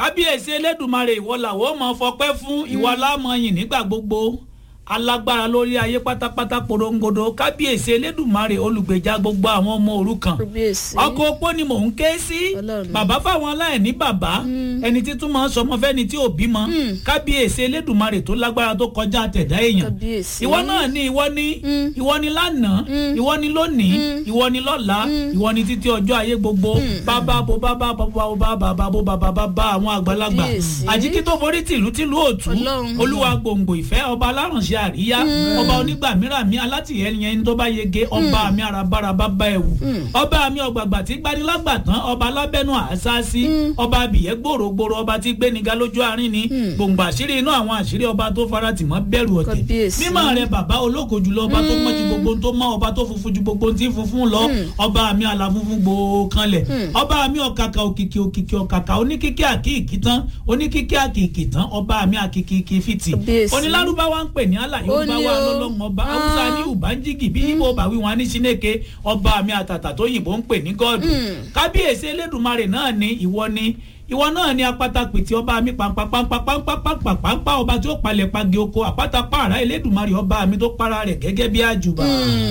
kábíyèsí elédùnmarè ìwọ làwọn ò mọ fọpẹ́ fún ìwọ alámọyìn nígbà gbogbo alágbára lórí ayé pátápátá porongodo kábíyèsí elédùnmarè olùgbèjà gbogbo àwọn ọmọ òrukàn kábíyèsí ọkọ opó ni mò ń ké sí Ọlọ́run. bàbá fáwọn aláìní bàbá ẹni tí tún máa ń sọmọ fẹ́ni tí ò bímọ kábíyèsí elédùnmarè tó lágbára tó kọjá àtẹ̀dá èèyàn kábíyèsí ìwọ náà ni ìwọ ni ìwọ ni lánàá ìwọ ni lónìí ìwọ ni lọ́la ìwọ ni títí ọjọ́ ayé gbogbo bàbá bo bàbá bàbá bo bàbá bàbá bo bàbá bàbá àwọn àgbàlagbà Kábíyèsí. àjíkí tó forí tìlú tìlú òtún Ọlọ́run. olúwa gbòǹgbò ìfẹ́ ọba alárànṣe àríyá ọba onígbàmíràmí alátìyẹyẹ ẹni tó bá yege ọba mi arabara bàbá ẹ̀wù ọba mi ọgbàgbà tí gbanilágbà tán ọba alábẹ́nu àṣàṣì ọba abìyẹ́ gbòrògbòrò ọba tí gbéniga lójú àárín ni gbòǹgbò àṣírí inú àwọn àṣírí ọba tó fara tì mọ́ bẹ̀rù ọ̀tẹ̀ Kábíyèsí. mímọ́ rẹ bàbá ológo jùlọ ọba tó mọ́ ju gbogbo tó mọ́ ọba tó funfun ju gbogbo tí funfun lọ ọba mi àlàfunfun gbòó kanlẹ̀ ọba mi ọ̀kàkà òkìkì òkìkì ọ̀kàkà oníkíkí àkìkì tán oníkíkí àkìkì tán ọba mi àkìkì fìtì Kábíyèsí. onílárúbáwá ń pè ní àlà yorùbá Ó ní wa o. lọ́lọ́mọ ọba Ah. haúsá ní ùbánjígì bí ibo bàwí wọn ní sínéke ọba mi àtàtà tó yìnbó ń pè ní gọ́ọ̀dù kábíyèsí elédùnmarè náà ni ìwọ ni ìwọ náà ni apáta pètè ọba mi pàǹpàpàǹpàpàǹpàpàǹpà ọba tí ó palẹ̀ pagi oko àpáta pààrà elédùnmarè ọba mi tó para rẹ̀ gẹ́gẹ́ bí àjùbà.